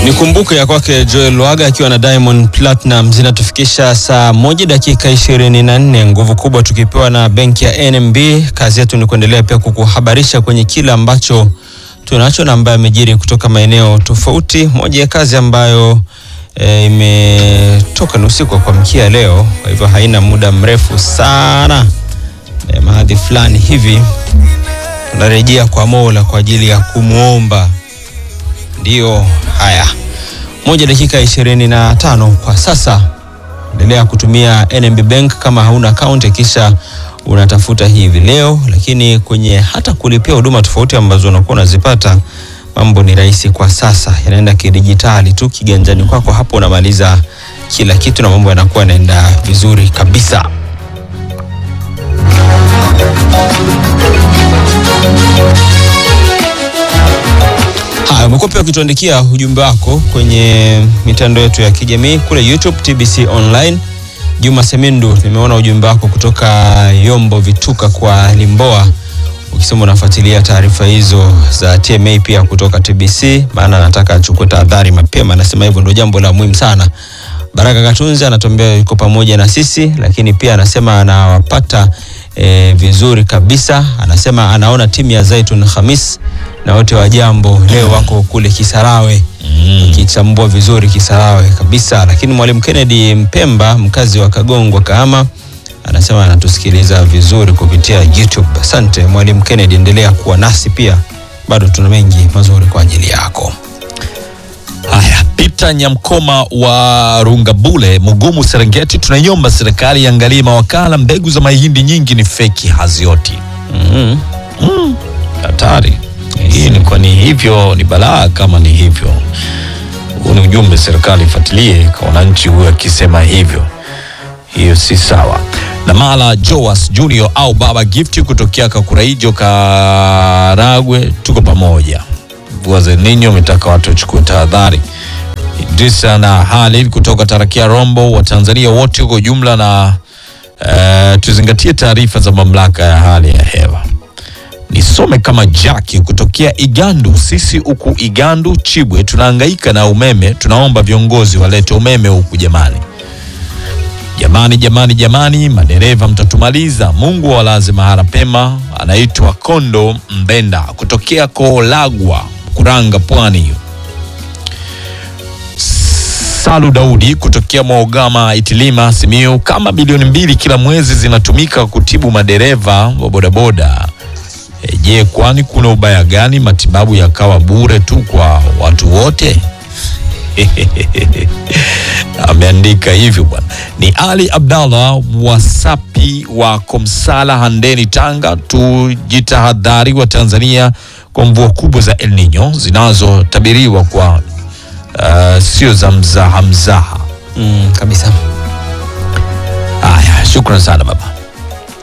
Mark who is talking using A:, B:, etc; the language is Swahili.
A: Nikumbuke ya kwake Joel Lwaga akiwa na Diamond Platinum zinatufikisha saa moja dakika ishirini na nne. Nguvu kubwa tukipewa na benki ya NMB. Kazi yetu ni kuendelea pia kukuhabarisha kwenye kile ambacho tunacho na ambayo amejiri kutoka maeneo tofauti. Moja ya kazi ambayo e, imetoka ni usiku wa kuamkia leo, kwa hivyo haina muda mrefu sana e, mahadhi fulani hivi tunarejea kwa Mola kwa ajili ya kumwomba Ndiyo, haya, moja dakika ishirini na tano kwa sasa. Endelea kutumia NMB Bank kama hauna akaunti, kisha unatafuta hivi leo, lakini kwenye hata kulipia huduma tofauti ambazo unakuwa unazipata, mambo ni rahisi kwa sasa, yanaenda kidijitali tu kiganjani kwako, hapo unamaliza kila kitu na mambo yanakuwa yanaenda vizuri kabisa. Haya, umekuwa pia ukituandikia ujumbe wako kwenye mitandao yetu ya kijamii kule YouTube TBC Online. Juma Semindu, nimeona ujumbe wako kutoka Yombo Vituka kwa Limboa, ukisema unafuatilia taarifa hizo za TMA pia kutoka TBC, maana anataka achukue tahadhari mapema. Anasema hivyo ndio jambo la muhimu sana. Baraka Katunzi anatuambia yuko pamoja na sisi, lakini pia anasema anawapata e, vizuri kabisa. Anasema anaona timu ya Zaitun Khamis na wote wa jambo leo wako kule Kisarawe kichambua vizuri Kisarawe kabisa. Lakini mwalimu Kennedy Mpemba mkazi wa Kagongwa Kahama anasema anatusikiliza vizuri kupitia YouTube. Asante mwalimu Kennedy, endelea kuwa nasi pia, bado tuna mengi mazuri kwa ajili yako.
B: Haya, Peter Nyamkoma wa Rungabule, Mugumu, Serengeti, tunaiomba serikali iangalie mawakala, mbegu za mahindi nyingi ni feki, hazioti.
A: Mhm.
B: Hatari hii ni kwa ni hivyo, ni balaa kama ni hivyo. Huu ni ujumbe serikali ifuatilie kwa wananchi, huyo akisema hivyo, hiyo si sawa. Na Mala Joas Junior au Baba Gift kutokea Kakuraijo, Karagwe, tuko pamoja. Mvua za El Nino umetaka watu wachukue tahadhari. Idrisa na Halid kutoka Tarakia Rombo, wa Tanzania wote kwa ujumla, na eh, tuzingatie taarifa za mamlaka ya hali ya hewa. Nisome kama Jackie kutokea Igandu. Sisi huku Igandu Chibwe tunahangaika na umeme, tunaomba viongozi walete umeme huku jamani. Jamani, jamani, jamani, madereva mtatumaliza. Mungu awalaze mahara pema. Anaitwa Kondo Mbenda kutokea Koolagwa, Kuranga, Pwani hiyo. Salu Daudi kutokea Mwaogama Itilima Simiu, kama bilioni mbili kila mwezi zinatumika kutibu madereva wa bodaboda. E, je, kwani kuna ubaya gani matibabu yakawa bure tu kwa watu wote? Ameandika hivyo bwana. Ni Ali Abdallah Wasapi wa Komsala Handeni, Tanga. Tujitahadhari wa Tanzania kwa mvua kubwa za El Nino zinazotabiriwa kwa uh, sio za mzaha mzaha.
A: Mm, kabisa.
B: Haya, shukran sana baba.